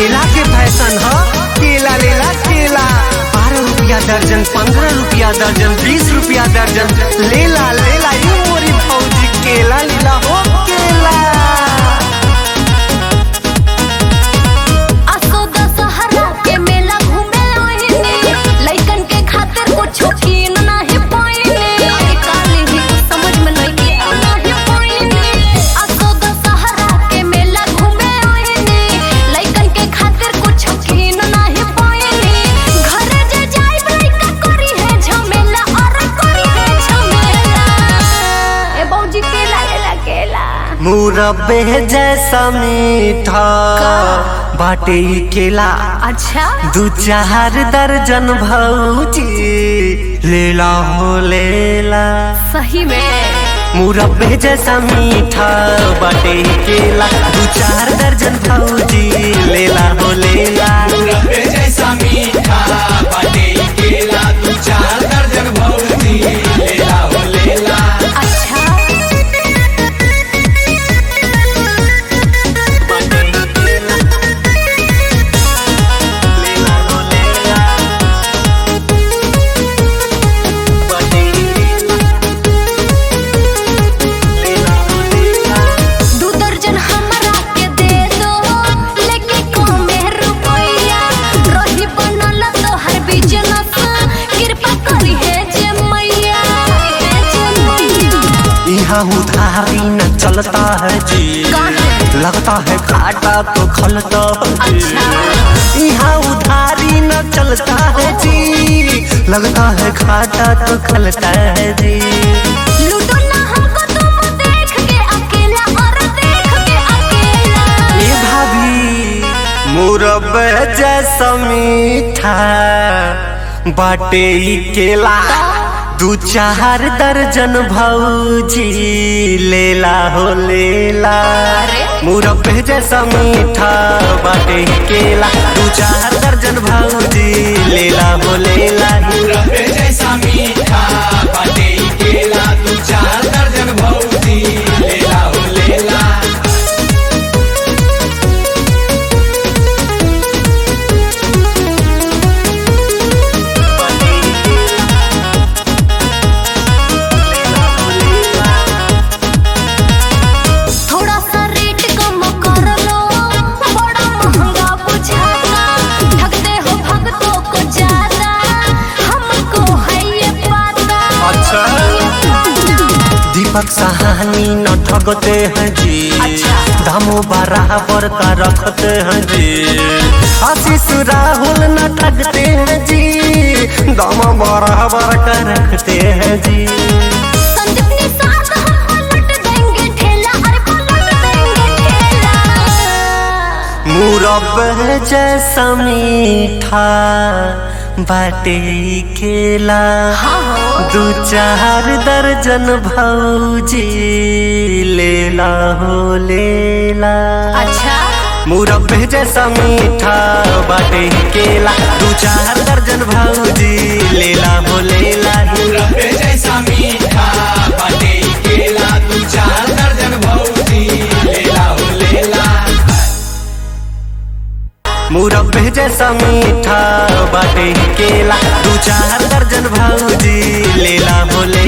केला के फैशन ह केला लेला केला बारह रुपया दर्जन पंद्रह रुपया दर्जन बीस रुपया दर्जन लेला लेला यू मोरी भौजी केला लीला हो केला असो दशहरा के मेला घूमे आइने लइकन के खातिर कुछो कीन नाही पाइने अरे काली ही कुछ समझ में नहीं के नाही पाइने असो दशहरा के मेला घूमे आइने लइकन के खातिर कुछो कीन नाही पाइने घर जे जाई लइका करी है झमेला और करी है झमेला ए बौजी केला लेला केला मुरब्बे जैसा मीठा बाटे ई केला अच्छा दू चार दर्जन भौजी लेला हो लेला सही में मुरब्बे जैसा मीठा बाटे ई केला दू चार दर्जन भौजी लेला हो लेला रब्बे जैसा मीठा बाटे ई केला दू चार दर्जन भौजी लेला हो लेला अच्छा बाटे ई केला लेला हो लेला बाटे ई केला लेला हो लेला दू दर्जन हमरा के दे दो लेके कमे रुपया रही बनल तो हर बिजनेस कृपा करी है जे मैया हे जे मैया यहाँ उधारी न चलता है जी काहे? लगता है घाटा तो खलता है जी। अच्छा। यहाँ उधारी न चलता है जी लगता है घाटा तो खलता है जी लूटो ना हमको तुम देख के अकेला और देख के अकेला ये भाभी मुरब्बे जैसा मीठा बाटे ई केला दू चार दर्जन भौजी लेला हो लेला अरे? मुरब्बे जैसा मीठा बाटे ई केला दू चार दर्जन भौजी लेला हो लेला रब्बे जैसा मीठा बाटे ई केला दू चार दर्जन भौजी लेला हो लेला बाटे ई केला लेला हो लेला थोड़ा सा रेट कम कर लो बड़ा महंगा बुझाता ठगते हो भक्तों को ज्यादा हमको है ये पता अच्छा। दीपक सहानी न ठगते हैं जी अच्छा। दामो बराबर का रखते हैं जी आशीष राहुल न ठगते हैं जी दाम बराबर का रखते हैं जी संजीवनी साथ हम पलट देंगे ठेला अरे पलट देंगे ठेला मुरब्बे जैसा मीठा बाटे ई केला हाँ हो दू चार दर्जन भौजी लेला हो लेला अच्छा मुरब्बे जैसा मीठा बाटे ई केला दू चार दर्जन भौजी लेला हो लेला रब्बे जैसा मीठा बाटे ई केला दू चार दर्जन भौजी लेला हो लेला मुरब्बे जैसा मीठा बाटे ई केला दू चार दर्जन भौजी लेला हो लेला